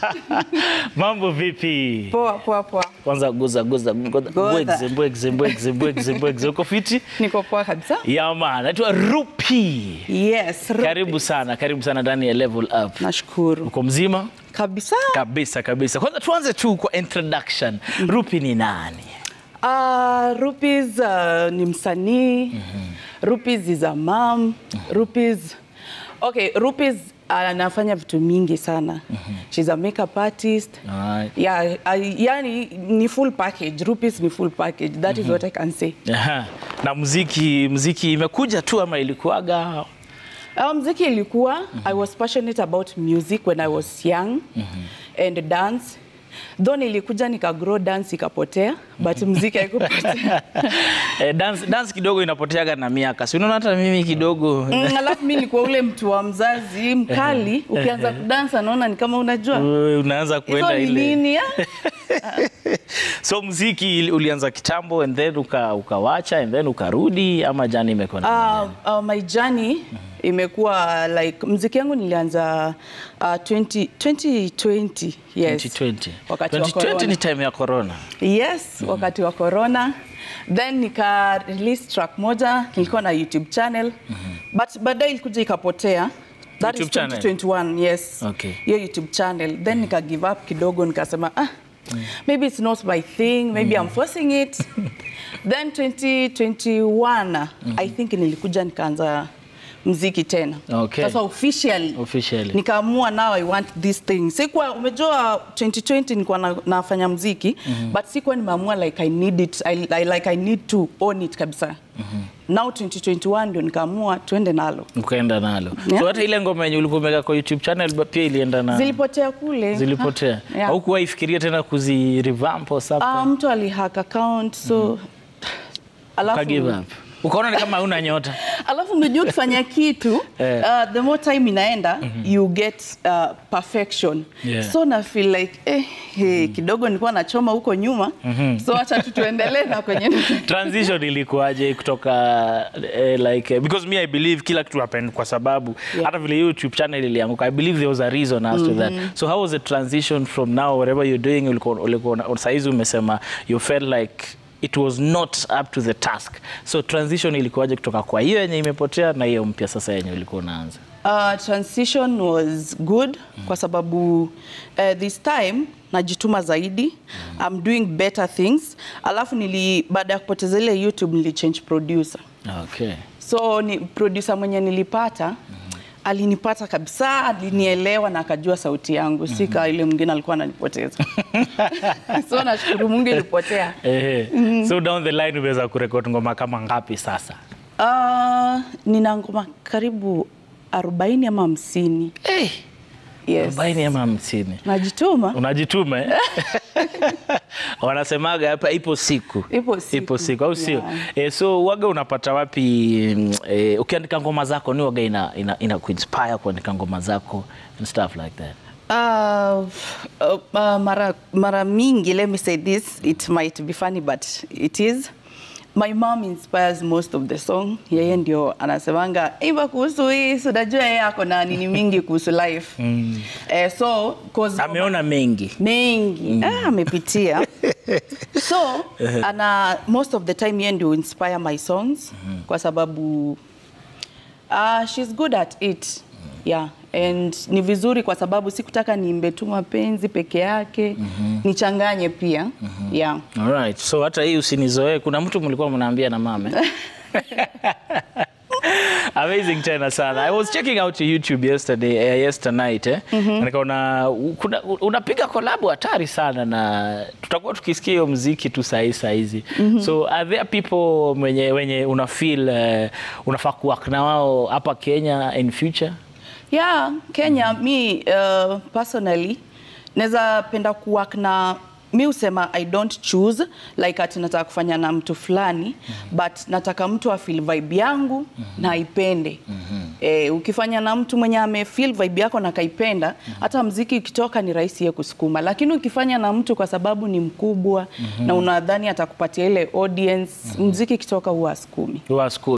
Mambo vipi? Poa poa poa. Kwanza guza guza Goza. mbwegze mbwegze mbwegze mbwegze mbwegze. Uko fiti? Niko poa kabisa. Ya man, naitwa Rupi. Yes. Rupi. Karibu sana, karibu sana ndani ya Level Up. Nashukuru. Uko mzima? Kabisa. Kabisa kabisa. Kwanza tuanze tu kwa introduction. Rupi ni nani? Uh, Rupees uh, ni msanii. Rupees is a mom. Rupees Okay, Rupees anafanya vitu mingi sana. She's a makeup artist. Alright. Yeah, I, yani ni full package. Rupees ni full package. That is what I can say. Aha. Na muziki muziki imekuja tu ama ilikuwaga? Uh, mziki ilikuwa I was passionate about music when I was young and dance though nilikuja nikagrow dance ikapotea but mziki haikupotea Eh, dance, dance kidogo inapoteaga na miaka. Si unaona hata mimi kidogo. Mm, alafu mi nilikuwa ule mtu wa mzazi mkali ukianza kudansa naona ni kama unajua Wewe unaanza hizo kuenda ni ile. nini ah? So muziki ili- ulianza kitambo and then uka, ukawacha and then ukarudi ama jani imekuwa na Uh, uh, my journey imekuwa like mziki yangu nilianza uh, 20, 2020 yes 2020. wakati wa 2020 corona. ni time ya corona. Yes, wakati wa corona. Then nika release track moja, nilikuwa na YouTube channel. But baadaye ilikuja ikapotea. That YouTube is channel? 2021, yes. Okay. Hiyo YouTube channel. Then nika give up kidogo nikasema ah, maybe it's not my thing, maybe I'm forcing it. Then 2021, I think nilikuja nikaanza mziki tena. Okay. Sasa officially Officially. nikaamua now I want this thing. Sikuwa umejua 2020 nilikuwa na, nafanya mziki but sikuwa nimeamua like I need it I, I, like I need to own it kabisa. Now 2021 ndio nikaamua tuende nalo. Ukaenda nalo. Yeah. So hata ile ngoma yenye ulikuwa umeweka kwa YouTube channel ba- pia ilienda na Zilipotea kule. zilipotea. Ah, yeah. Au kuwaifikiria tena kuzi revamp or something? Ah, mtu alihack account so alafu Uka give up. Ukaona ni kama huna nyota. alafu unajua ukifanya kitu Eh. uh, the more time inaenda you get uh, perfection Yeah. so na feel like eh, hey, kidogo nilikuwa nachoma huko nyuma so acha tu tuendelee na kwenye transition ilikuwaje kutoka eh, like eh, because me I believe kila kitu happened kwa sababu Yeah. hata vile YouTube channel ilianguka I believe there was a reason as to that so how was the transition from now whatever you're doing ulikuwa ulikuwa na- saizi umesema you felt like it was not up to the task so transition ilikuwaje kutoka kwa hiyo yenye imepotea na hiyo mpya sasa yenye ulikuwa unaanza Uh, transition was good kwa sababu uh, this time najituma zaidi I'm doing better things alafu nili baada ya kupoteza ile YouTube nilichange producer okay so ni producer mwenye nilipata alinipata kabisa alinielewa na akajua sauti yangu sika ile mwingine alikuwa ananipoteza so nashukuru Mungu ilipotea Ehe. so down the line umeweza kurekodi ngoma kama ngapi sasa uh, nina ngoma karibu 40 ama 50 hey, yes. arobaini ama hamsini najituma unajituma eh? wanasemaga hapa ipo siku Ipo siku. ipo siku au sio Yeah. eh, so waga unapata wapi mm, eh, ukiandika ngoma zako ni waga ina, ina, ina kuinspire kuandika ngoma zako and stuff like that Uh, uh, uh, mara, mara mingi let me say this it might be funny but it is my mom inspires most of the song yeye ndio anasemanga iva kuhusu hii so unajua yeye ako na nini mingi kuhusu life mm. eh, so 'cause- ameona mengi mengi ah, amepitia so ana most of the time yeye ndio inspire my songs kwa sababu uh, she's good at it yeah and ni vizuri kwa sababu sikutaka niimbe tu mapenzi peke yake nichanganye pia yeah Alright. so hata hii usinizoee kuna mtu mlikuwa mnaambia na mame amazing tena sana i was checking out your youtube yesterday uh, yesternight eh? Na nikaona u- kuna- u- unapiga kolabu hatari sana na tutakuwa tukisikia hiyo mziki tu sahii sahizi so are there people wenye, wenye una feel uh, unafaa kuwak na wao hapa kenya in future yeah kenya mi uh, personally naweza penda kuwork na mi husema i don't choose like ati nataka kufanya na mtu fulani but nataka mtu afeel vibe yangu na aipende eh, ukifanya na mtu mwenye amefeel vibe yako na kaipenda hata mziki ukitoka ni rahisi ye kusukuma lakini ukifanya na mtu kwa sababu ni mkubwa na unadhani atakupatia ile audience mziki ikitoka huwa asukumi Who are school